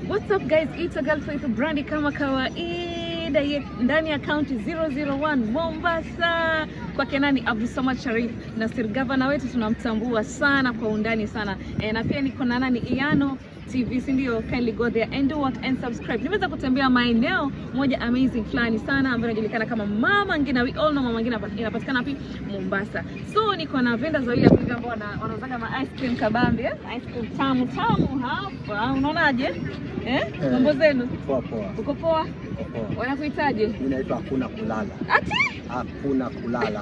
What's up guys, it's a girl Faith Brandi kama kawaida ye- ndani ya county 001 Mombasa kwa Kenani Abdulsamad Sharif Nasir, gavana wetu tunamtambua sana kwa undani sana e, na pia niko na nani Iyano TV, si ndio? Kindly go there and do what and subscribe. Nimeweza kutembea maeneo moja amazing fulani sana ambayo inajulikana kama Mama Ngina. We all know Mama Ngina inapatikana wapi? Mombasa. So niko na vendors wawili hapa hivi ambao wana- wanauzaga ma ice cream kabambe, eh? ice cream tamu tamu hapa. Unaonaje? Eh? Mambo zenu? Poa poa. Uko poa? Poa. Wanakuitaje? Mimi naitwa hakuna kulala. Ati? Hakuna kulala.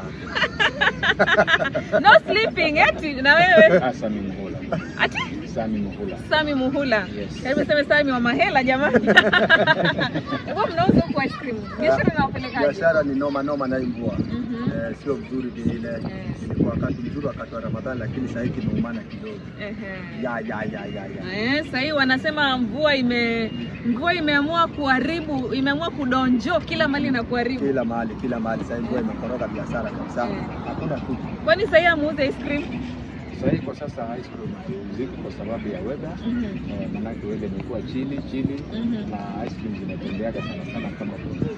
No sleeping eti na wewe? Ah, Sami Muhula. Ati? Sami Muhula. Sami Muhula. Yes. Karibu sema Sami wa mahela jamani. Hebu mnauza huko ice cream. Biashara inawapelekaje? Biashara ni noma noma na mvua. Mhm. Eh, sio vizuri vile. Ilikuwa wakati mzuri wakati wa Ramadhani lakini sasa hiki kimeumana kidogo. Ehe. Ya ya ya ya ya. Eh, sasa hii wanasema mvua ime mvua imeamua kuharibu, imeamua kudonjo kila mali na kuharibu. Kila mahali kila mahali sasa mvua imekoroga biashara kabisa. Eh. Hakuna kitu. Kwani sasa hii amuuze ice cream? Sasa hii kwa sasa ice cream haziuziki kwa sababu ya weather. Mhm. Eh, manake weather imekuwa chini chini Mhm. na ice cream zinatembeaga sana sana kama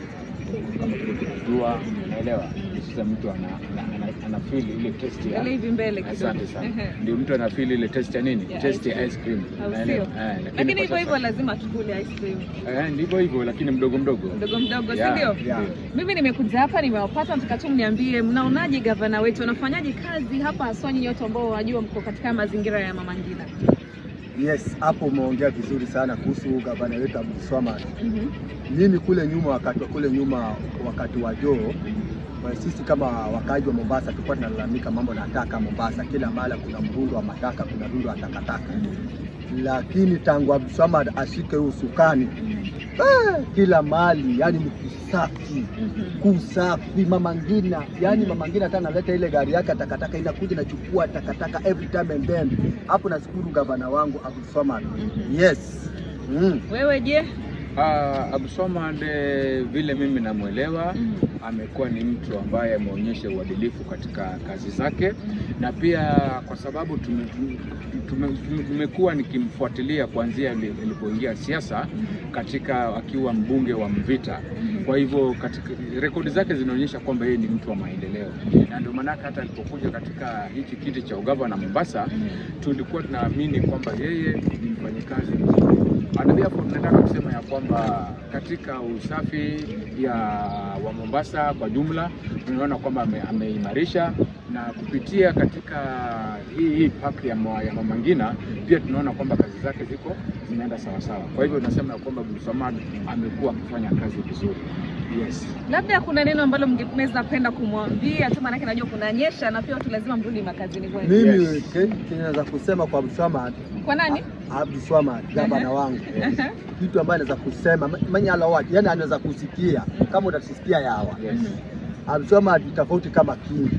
kama vile kunajua, unaelewa? Sasa mtu ana, ana, ana, ana feel ile taste ya Ile hivi mbele kidogo. Asante sana. Ehe. Ndio mtu ana feel ile taste ya nini? Ya Taste ice ya ice cream. Au Unaelewa? sio? Eh, Lakini kwa hivyo hivyo sasa- lazima tukule ice cream. Eh, ndivyo hivyo lakini mdogo mdogo. Mdogo mdogo, si Yeah, ndio? yeah. Mimi nimekuja hapa nimewapata, nataka tu mniambie mnaonaje gavana wetu anafanyaje kazi hapa, haswa nyinyi wote ambao wajua mko katika mazingira ya Mama Ngina. Yes, hapo umeongea vizuri sana kuhusu gavana wetu Abdulswamad. Mhm. Mimi kule nyuma, wakati wa kule nyuma, wakati wa Joho, kwa sisi kama wakaaji wa Mombasa tulikuwa tunalalamika mambo na taka Mombasa, kila mahali kuna mrundo wa mataka, kuna rundo wa takataka. Lakini tangu Abdulswamad ashike huu usukani, ah, kila mahali yani ni kusafi Mhm. kusafi. Mama Ngina, yani Mama Ngina hata analeta ile gari yake ya takataka, inakuja inachukua takataka every time and then. Hapo nashukuru gavana wangu Abdulswamad. Mhm. Yes. Mm. Wewe je? Ah, Abdulswamad eh, vile mimi namwelewa Mhm. amekuwa ni mtu ambaye ameonyesha uadilifu katika kazi zake na pia kwa sababu tume- tume- tume- tumekuwa nikimfuatilia kuanzia ili- ilipoingia siasa katika akiwa mbunge wa Mvita. Kwa hivyo katika rekodi zake zinaonyesha kwamba yeye ni mtu wa maendeleo, na ndio maanake hata alipokuja katika hichi kiti cha ugavana Mombasa tulikuwa tunaamini kwamba yeye ni mfanyikazi mzuri. And therefore tunataka kusema ya kwamba katika usafi ya wa Mombasa kwa jumla tunaona kwamba ame- ameimarisha na kupitia katika hii hii park ya, mwa- ya Mama Ngina pia tunaona kwamba kazi zake ziko zinaenda sawasawa. Kwa hivyo tunasema ya kwamba Abdulswamad amekuwa akifanya kazi vizuri. Yes. Labda kuna neno ambalo mngeweza penda kumwambia tu, maanake najua kunanyesha na pia watu lazima mrudi makazini kwenu. Mimi Yes. ke- kinaweza kusema kwa Abdulswamad Kwa nani? Abdulswamad gavana wangu, kitu ambaye anaweza kusema mwenye alawati, yani anaweza kusikia kama utasikia yawa. Yes. Abdulswamad ni tofauti kama Kingi.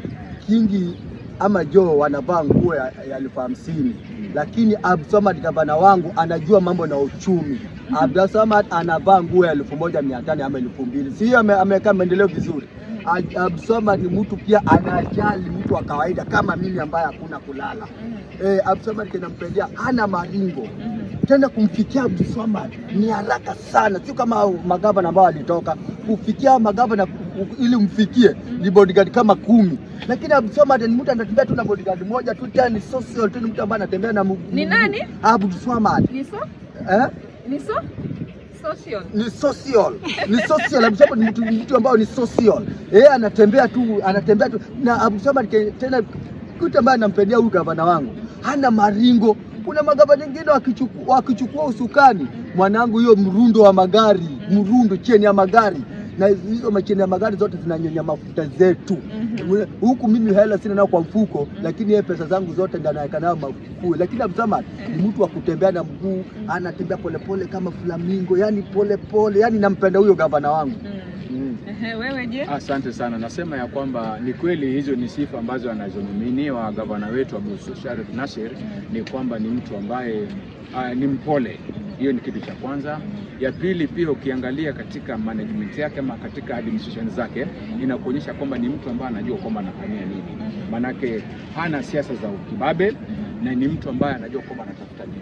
Kingi ama Joe wanavaa nguo ya ya elfu hamsini lakini Abdulswamad gavana wangu anajua mambo na uchumi. Abdulswamad anavaa nguo ya elfu moja mia tano ama elfu mbili si hiyo ame- ameweka maendeleo vizuri. Ab- Abdulswamad ni mtu pia anajali mtu wa kawaida kama mimi ambaye hakuna kulala. Eh, Abdulswamad kinampendea, hana maringo tena kumfikia Abdulswamad ni haraka sana, sio kama hao magavana ambao walitoka. Kufikia magavana ku- ku- ili umfikie ni bodyguard kama kumi, lakini Abdulswamad ni mtu anatembea tu na bodyguard moja tu, tena ni social tu, ni mtu ambaye anatembea na mguu. Ni nani? Abdulswamad Ni so? eh? Ni so? Social. ni social ni social Abdulswamad ni mtu, mtu ambao ni social yeye anatembea tu anatembea tu na Abdulswamad ke- tena kitu ambaye anampendea huyu gavana wangu hana maringo kuna magavana wengine wakichukua, wakichukua usukani mwanangu hiyo mrundo wa magari mrundo cheni ya magari na hizo macheni ya magari zote zinanyonya mafuta zetu Mhm. huku mimi hela sina nao kwa mfuko lakini yeye pesa zangu zote ndio anaweka nayo mafukue lakini Abdulswamad ni mtu wa kutembea na mguu anatembea polepole kama flamingo yani polepole yani nampenda huyo gavana wangu Mm. mm. Ehe, wewe je? Asante sana. Nasema ya kwamba ni kweli hizo ni sifa ambazo anazomiminiwa gavana wetu Abdul Sharif Nasir, ni kwamba ni mtu ambaye uh, ni mpole. Hiyo ni kitu cha kwanza. Ya pili, pia ukiangalia katika management yake ama katika administration zake inakuonyesha kwamba ni mtu ambaye anajua kwamba anafanyia nini, manake hana siasa za ukibabe na ni mtu ambaye anajua kwamba anatafuta nini.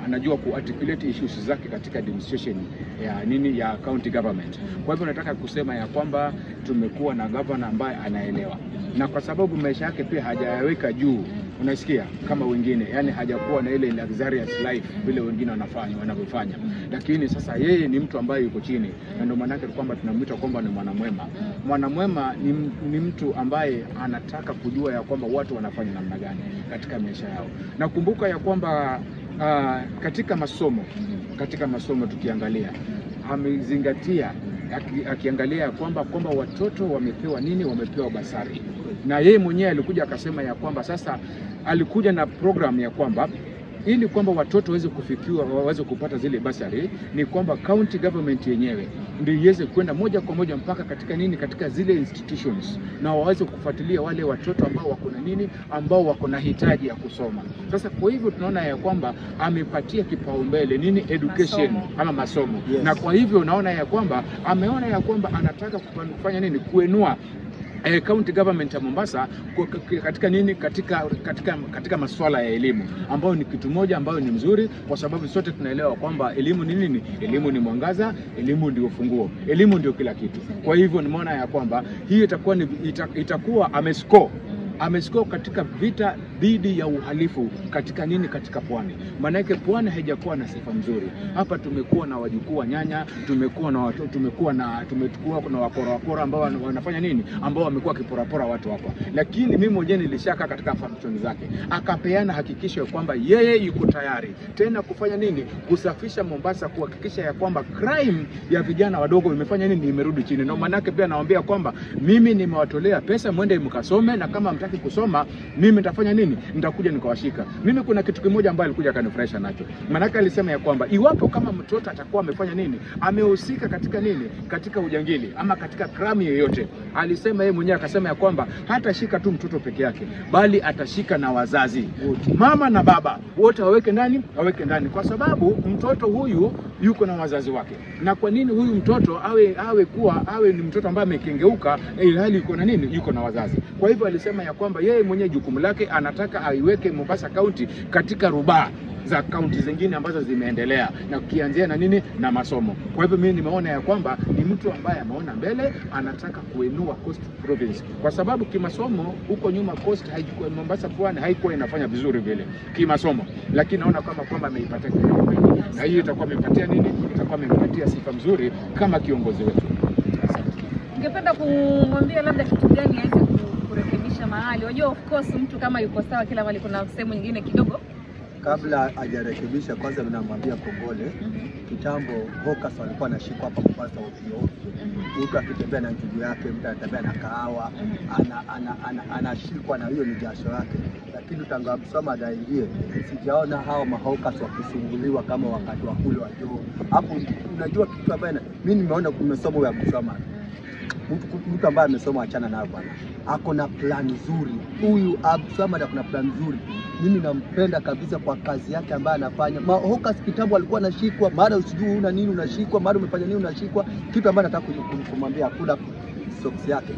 anajua kuarticulate issues zake katika administration ya nini ya county government. Kwa hivyo nataka kusema ya kwamba tumekuwa na governor ambaye anaelewa, na kwa sababu maisha yake pia hajayaweka juu unasikia kama wengine, yani hajakuwa na ile luxurious life vile wengine wanafanya wanavyofanya, lakini sasa yeye ni mtu ambaye yuko chini, na ndio maana yake kwamba tunamwita kwamba ni mwanamwema. Mwanamwema ni, ni mtu ambaye anataka kujua ya kwamba watu wanafanya namna gani katika maisha yao. Nakumbuka ya kwamba uh, katika masomo katika masomo tukiangalia amezingatia aki, akiangalia ya kwamba kwamba watoto wamepewa nini, wamepewa basari, na yeye mwenyewe alikuja akasema ya kwamba sasa alikuja na program ya kwamba ili kwamba watoto waweze kufikiwa waweze kupata zile basari, ni kwamba county government yenyewe ndio iweze kwenda moja kwa moja mpaka katika nini, katika zile institutions, na waweze kufuatilia wale watoto ambao wako na nini, ambao wako na hitaji ya kusoma. Sasa kwa hivyo tunaona ya kwamba amepatia kipaumbele nini, education Masomo. ama masomo Yes. na kwa hivyo unaona ya kwamba ameona ya kwamba anataka kufanya nini, kuenua eh, county government ya Mombasa kwa- k- katika nini katika, katika, katika masuala ya elimu ambayo ni kitu moja ambayo ni mzuri, kwa sababu sote tunaelewa kwamba elimu ni nini? Elimu ni mwangaza, elimu ndio ufunguo, elimu ndio kila kitu. Kwa hivyo nimeona ya kwamba hii itakuwa ni, ita, itakuwa amescore amescore katika vita dhidi ya uhalifu katika nini, katika pwani. Maanake pwani haijakuwa na sifa nzuri. Hapa tumekuwa na wajukuu wa nyanya, tumekuwa na watu, tumekuwa na tumekuwa na wakora wakora ambao wana- wanafanya nini, ambao wamekuwa wakiporapora watu hapa, lakini mimi mwenyewe nilishaka katika function zake, akapeana hakikisho ya kwamba yeye yuko tayari tena kufanya nini, kusafisha Mombasa, kuhakikisha ya kwamba crime ya vijana wadogo imefanya nini, imerudi chini. Na maanake pia nawaambia kwamba mimi nimewatolea pesa, mwende mkasome, na kama mtaki kusoma, mimi nitafanya nini? Nitakuja nikawashika. Mimi kuna kitu kimoja ambayo alikuja akanifurahisha nacho, maanake alisema ya kwamba iwapo kama mtoto atakuwa amefanya nini, amehusika katika nini, katika ujangili ama katika crime yoyote, alisema yeye mwenyewe akasema ya kwamba hatashika tu mtoto peke yake, bali atashika na wazazi mama na baba wote waweke ndani, waweke ndani, kwa sababu mtoto huyu yuko na wazazi wake. Na kwa nini huyu mtoto awe awe kuwa awe ni mtoto ambaye amekengeuka, ilhali yuko na nini, yuko na wazazi. Kwa hivyo alisema ya kwamba yeye mwenyewe jukumu lake anataka aiweke Mombasa County katika rubaa za kaunti zingine ambazo zimeendelea na kukianzia na nini na masomo. Kwa hivyo mimi nimeona ya kwamba ni mtu ambaye ameona mbele, anataka kuinua Coast Province kwa sababu kimasomo huko nyuma Coast haikuwa, Mombasa pwani haikuwa inafanya vizuri vile kimasomo, lakini naona kama kwamba ameipatia kipaumbele. na hiyo itakuwa amempatia nini, itakuwa amempatia sifa mzuri kama kiongozi wetu. Ungependa kumwambia labda kitu gani aweze ku- kurekebisha mahali? Unajua, of course mtu kama yuko sawa kila mahali, kuna sehemu nyingine kidogo Kabla hajarekebisha, kwanza namwambia kongole. Kitambo hawkers walikuwa wanashikwa hapa Mombasa ovyo ovyo, mtu akitembea na njugu yake, mtu anatembea na kahawa, ana- ana- ana- anashikwa na hiyo ni jasho yake. Lakini tangu Abdulswamad aingie, sijaona hao mahawkers wakisumbuliwa kama wakati wa kule wa Joho. Hapo unajua kitu ambaye na- mimi nimeona kumesoma ya Abdulswamad mtu, mtu ambaye amesoma, achana nayo bwana, ako na plan nzuri huyu Abdulswamad, ako na plan nzuri. Mimi nampenda kabisa kwa kazi yake ambayo anafanya. Mahokas kitambo alikuwa anashikwa, mara usijui una nini unashikwa, mara umefanya nini unashikwa. Kitu ambayo nataka kum- kumwambia kula socks yake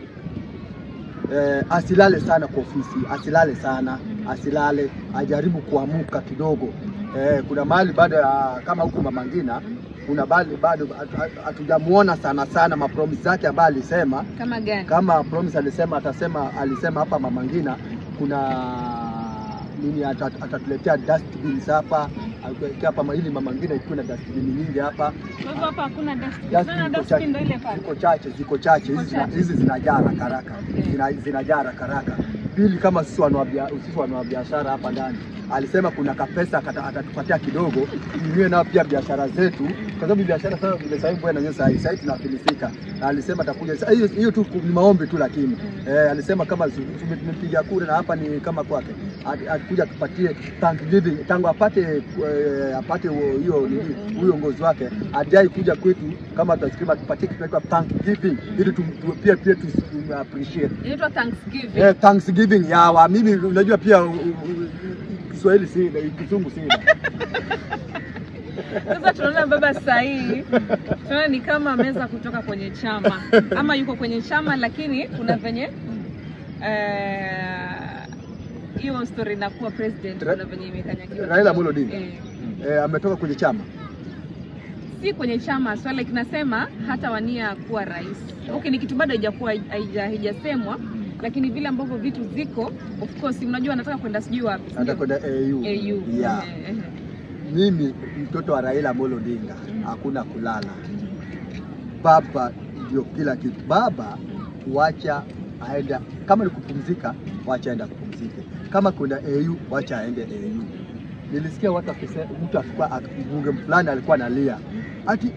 eh, asilale sana kwa ofisi, asilale sana, asilale, ajaribu kuamuka kidogo. Eh, kuna mahali bado ya kama huku Mama Ngina kuna bali bado hatu- hatu- hatujamuona sana sana mapromise zake ambayo alisema kama gani? kama promise alisema atasema alisema hapa Mama Ngina kuna nini ata- atatuletea dustbins hapa atuwekea hapa ili Mama Ngina ikuwe na dustbin nyingi hapa Kwa hivyo hapa hakuna dustbin. Dustbin Unaona ziko dustbin ndio ile chache, pale. ziko chache, ziko chache. Ziko Hizi zina- chache. hizi zinajaa haraka haraka, Okay. Zina- zinajaa haraka haraka. Pili, kama sisi wanawabia- sisi wanabiashara hapa ndani, alisema kuna kapesa akata- atatupatia kidogo inue nao pia biashara zetu, kwa sababu biashara sasa vile sasa hivi bwana nyewe sasa sasa tunafilisika. Na alisema atakuja sasa, hiyo hiyo tu ni maombi tu, lakini eh, alisema kama zu- tume- tumepiga kura na hapa ni kama kwake, At- atakuja atupatie Thanksgiving tangu apate eh, apate huo- hiyo nini huyo ngozi wake ajai kuja kwetu kama tunasikima atupatie kitu inaitwa Thanksgiving ili tu, tu, pia pia tu, tu appreciate Inaitwa Thanksgiving. eh, Thanksgiving yawa. Mimi unajua pia u- u- u- Kiswahili si Kizungu si Sasa tunaona baba saa hii tunaona ni kama ameweza kutoka kwenye chama ama yuko kwenye chama, lakini kuna venye eh, hiyo story inakuwa president, Ra- kuna venye imekanyagiwa Raila kidogo. Amolo Odinga. Eh. eh, ametoka kwenye chama si kwenye chama swala kinasema hata wania kuwa rais. Okay, ni kitu bado haijakuwa haija- haijasemwa, lakini vile ambavyo vitu ziko, of course, unajua anataka kwenda sijui wapi, si ndio? atakwenda AU. AU. Yeah. Eh, eh, Mimi mtoto wa Raila Amolo Odinga, hakuna kulala. Baba ndio kila kitu. Baba wacha aenda, kama ni kupumzika, wacha aenda kupumzike. Kama kuna AU, wacha aende AU. Nilisikia watu akisema, mtu akikuwa mbunge fulani alikuwa analia ati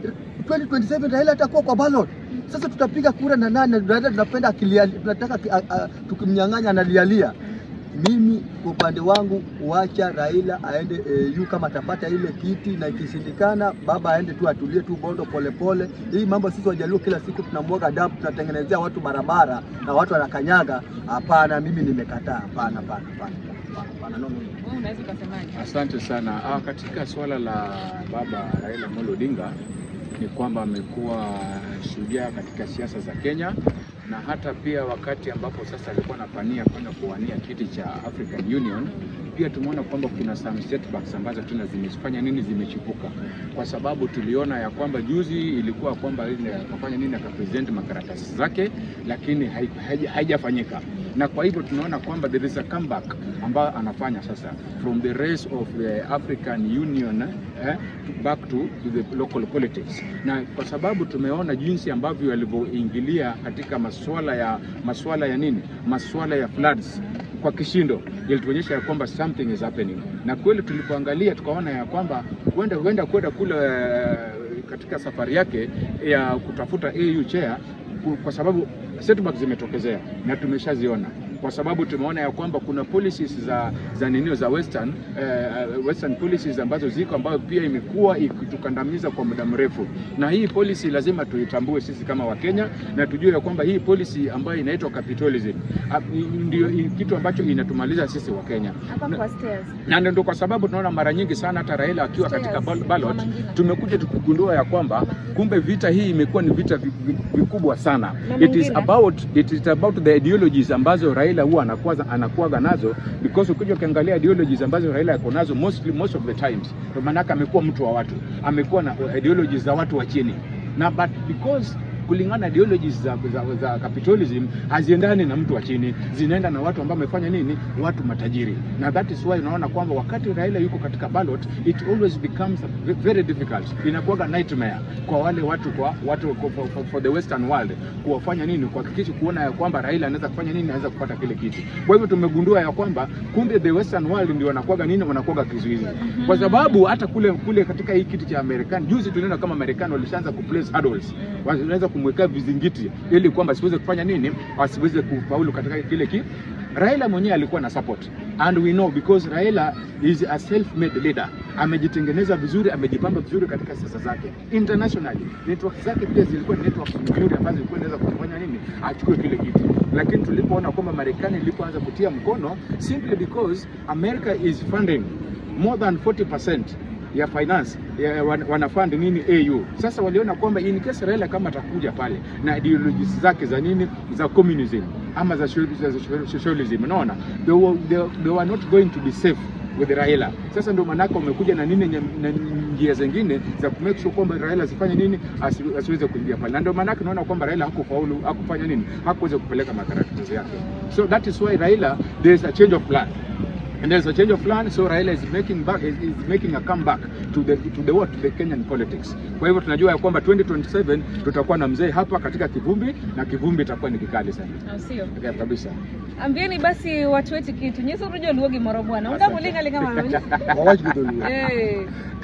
2027 Raila atakuwa kwa ballot. Sasa tutapiga kura na nani? Na Raila tunapenda akilia, tunataka ki- a- a- tukimnyang'anya analialia. Mimi kwa upande wangu wacha Raila aende AU kama atapata ile kiti, na ikishindikana baba aende tu atulie tu Bondo polepole. Hii mambo sisi Wajaluo kila siku tunamwaga damu, tunatengenezea watu barabara na watu wanakanyaga. Hapana, mimi nimekataa. Hapana, hapana, hapana, hapana, hapana, no, no, no. wewe unaweza ukasemaje? Asante sana. Ah, katika suala la baba Raila Amolo Odinga ni kwamba amekuwa shujaa katika siasa za Kenya na hata pia wakati ambapo sasa alikuwa anapania kwenda kuwania kiti cha African Union, pia tumeona kwamba kuna some setbacks ambazo tena zimefanya nini, zimechipuka, kwa sababu tuliona ya kwamba juzi ilikuwa kwamba ile akafanya nini, akapresent makaratasi zake, lakini hai- haija- haijafanyika na kwa hivyo tunaona kwamba there is a comeback ambayo anafanya sasa from the race of the African Union eh, to back to, to the local politics, na kwa sababu tumeona jinsi ambavyo alivyoingilia katika masuala ya masuala ya nini, masuala ya floods kwa kishindo ilituonyesha ya kwamba something is happening, na kweli tulipoangalia tukaona ya kwamba huenda huenda kwenda kule eh, katika safari yake ya kutafuta AU chair ku- kwa sababu setbacks zimetokezea na tumeshaziona kwa sababu tumeona ya kwamba kuna policies za za ninio za western uh, western policies ambazo ziko ambayo pia imekuwa ikitukandamiza kwa muda mrefu, na hii policy lazima tuitambue sisi kama Wakenya na tujue ya kwamba hii policy ambayo inaitwa capitalism ah, ndio i- kitu ambacho inatumaliza sisi Wakenya Hapa Na- kwa stairs. na ndio kwa sababu tunaona mara nyingi sana hata Raila akiwa katika Stairs, bal- ballot Mama Ngina. tumekuja tukigundua ya kwamba kumbe vita hii imekuwa ni vita vi- vi- vikubwa sana. Mama It is Ngina. about it is about the ideologies ambazo Raila huwa anakuwa anakuwaga nazo because ukija ukiangalia ideologies ambazo Raila yako nazo mostly most of the times, kwa maana yake amekuwa mtu wa watu, amekuwa na ideologies za watu wa chini na but because kulingana na ideologies za, za, za capitalism haziendani na mtu wa chini, zinaenda na watu ambao wamefanya nini, watu matajiri, na that is why unaona kwamba wakati Raila yuko katika ballot it always becomes very difficult, inakuwaga nightmare kwa wale watu kwa watu for, for, for the western world kuwafanya nini, kuhakikisha kuona ya kwamba Raila anaweza kufanya nini, anaweza kupata kile kiti. Kwa hivyo tumegundua ya kwamba kumbe the western world ndio wanakuwaga nini, wanakuwaga kizuizi, kwa sababu hata kule kule katika hii kiti cha Marekani juzi tuliona kama Marekani walishaanza kuplace hurdles, wanaweza kumwekea vizingiti ili kwamba asiweze kufanya nini, asiweze kufaulu katika kile ki Raila mwenyewe alikuwa na support and we know because Raila is a self-made leader, amejitengeneza vizuri, amejipamba vizuri katika siasa zake internationally. Network zake pia zilikuwa ni network nzuri ambazo zilikuwa zinaweza kufanya nini, achukue kile kiti. Lakini tulipoona kwamba Marekani ilipoanza kutia mkono simply because America is funding more than 40% ya finance ya, wan- wanafund nini AU. Sasa waliona kwamba in case Raila kama atakuja pale na ideologies zake za nini za communism ama za sho- za sho- socialism, unaona they were, they, they were not going to be safe with Raila. Sasa ndio maanake wamekuja na nini nye- na njia zingine za ku make sure kwamba Raila asifanye nini asi, asiweze kuingia pale, na ndio maanake unaona kwamba Raila hakufaulu hakufanya nini hakuweza kupeleka makaratasi yake. So that is why Raila there is a change of plan and there's a change of plan so Raila is making back is, is making a comeback to the to the what to the Kenyan politics. Kwa hivyo tunajua ya kwamba 2027 tutakuwa na mzee hapa katika kivumbi na kivumbi itakuwa ni kikali sana Au sio? Yeah, kabisa. Ambieni basi watu wetu kitu. Nyeso rujo luogi moro bwana. Unga Asante. mulinga linga mama. wawach gi dholuo Eh.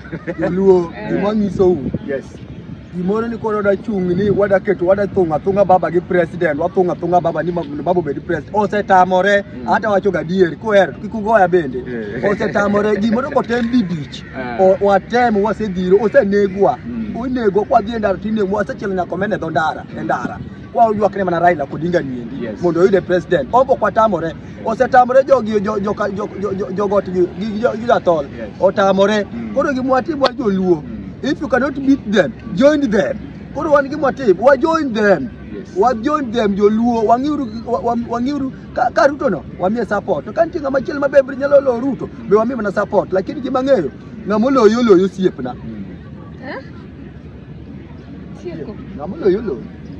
dholuo Eh. gima nyisou Yes. gimoro ni koro dachung' ni wadaketo wadathung' athung'a baba gi president wathung' athung'a baba ni ma- baba obed president osetamore hata wacho gadier kuhero to kik ugoya bende Eh. osetamore gimoro kotem didich Ah. O- watemo wasedhiro osenegwa Mm. onegwa kwadhi e ndara tinegwa wasechielo nyaka omene dho ndara e ndara kwaywakne mana Raila Odinga niendi Yes. mondo oyude president opo kwatamore osetamore jogi jo- jo- jo- jo- jo- jogot gi gi- gi- gi jathol Yes. otamore Mm. koro gimwatim wa joluo Mm. if you cannot beat them join them koro wan gimatim wa join them Yes. Yes. wa beyond them joluo wang'iuru wa- wa- wang'iuru ka, ka Ruto no wamiye support to ka nitie ng'ama chielo maber nyalo lo Ruto be wamiye mana support lakini gima ng'eyo ng'ama oloyo oloyo osiepna Mm. Eh? Tieko. ng'ama oloyo oloyo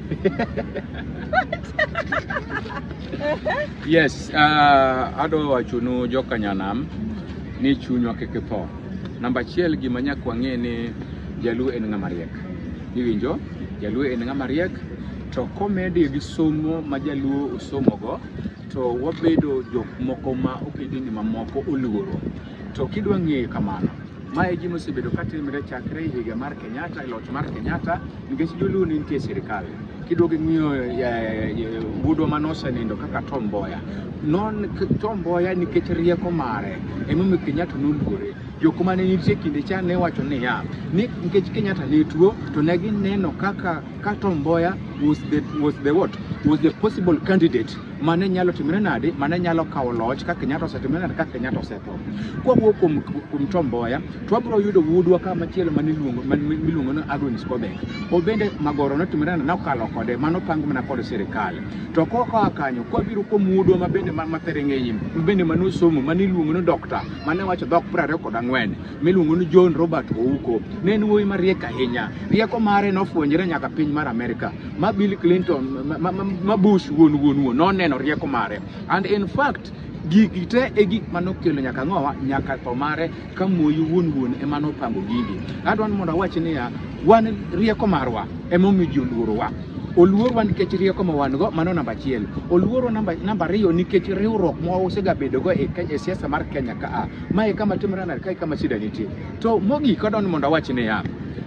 Yes, uh, adwa wachonu jokanyanam ni chunywa kik tho. Namba achiel gima nyaka wang'e ni jaluo en ng'ama riek. Iwinjo? Jaluo en ng'ama riek to komedi gi somo ma jaluo osomogo to wabedo jok moko ma ogendini mamoko oluoro. To kidwa ng'eyo kamano, mae gima osebedo katimre chakre higa mar Kenyatta, e loch mar Kenyatta, nikech joluo ne nitie e sirikal. Kidwaro ng'iyo eh, eh, wuodwa mane osenindo kaka Tom Mboya. Non k- Tom Mboya nikech rieko mare emomiyo Kenyatta noluore. Jok mane nitie kinde cha ne wacho niya, ni nikech Kenyatta ne tuo to ne gineno kaka ka Tom Mboya was the, was the what? Was the possible candidate mane nyalo timre nade mane nyalo kawo loch ka Kenyatta osetimre nade ka Kenyatta osetho. Kwawuok kuom, kuom Tom Mboya to wabiro yudo wuodwa ka machielo maniluongo man- miluongo ni Adonis Kobek. Obende Magoro notimre nade nokalo kode mano pang mana kod sirikal. To koka kanyo kwabiro kuom wuodwa mabende ma- mapereng'enye bende manosomo maniluongo ni dokta mane wacho dhok 24 miluongo ni John Robert Ouko. Ne en wuoyi mariek ahinya. Rieko mare nofwenyre nyaka piny mar Amerika. Ma Bill Clinton, ma, ma, ma, ma Bush wuon wuon wuon noneno rieko mare. And in fact gigi te e gik manokelo nyaka ng'owa nyaka tho mare ka moyi wuon wuon ema nopango gigi adwa ni mondo awach niya wan rieko marwa emomiyo ji oluorowa oluorwa nikech rieko ma wan go mano namba achiel oluorwa namba namba ariyo nikech riwruok ma wasegabedogo e, Ke- e siasa mar kenya ka a mae kama timore nade kae kama shida nitie to mogik adwa ni mondo awach niya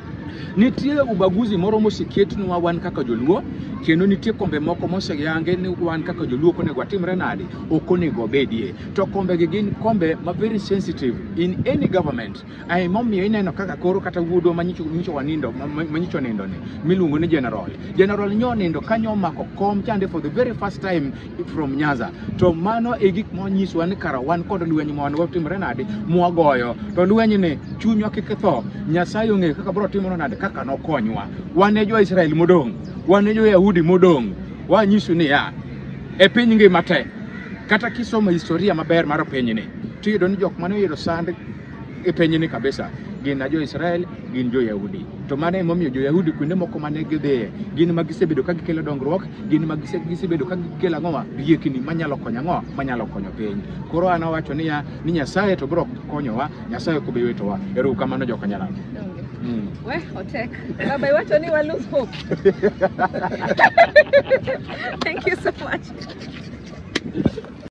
nitie ubaguzi moro moseketnwa wan kaka joluo kendo nitie kombe moko moseyange ni wan kaka joluo ok onego watimre nade ok onego obedie to kombegi gin kombe ma very sensitive in any government emomiyo ineno kaka koro kata wuodwa manyicho manyicho wanindo ma- ma- manyicho nindo ni miluongo ni general general nyo nindo kanyo omako kom chande for the very first time from nyaza to mano e gik monyisowa ni kara wan kod lweny ma wan watimre nade mwagoyo to lweny ni chunywa kik tho nyasaye ong'eyo kaka bro timore nade kaka nokonywa wan e jo-israel modong' wan e jo-yahudi modong' wanyiso niya e piny ngima te kata kisomo historia maber mar pinyni tiyudo ni jok mane oyudo sand e pinyni kabisa gin a jo-israel gin jo-yahudi to mano emomiyo jo-yahudi kuonde moko mane gidhiye gin ma gisebedo ka gikelo dongruok gin ma gise- gisebedo ka gikelo ang'owa riekni manyalo konyo ang'owa manyalo konyo piny koro an awacho niya ni nyasaye to biro konyowa nyasaye ok obi witowa ero kamano jokanyalano Donge. mm. We, otek. Baba iwacho ni wa lose hope. Thank you so much.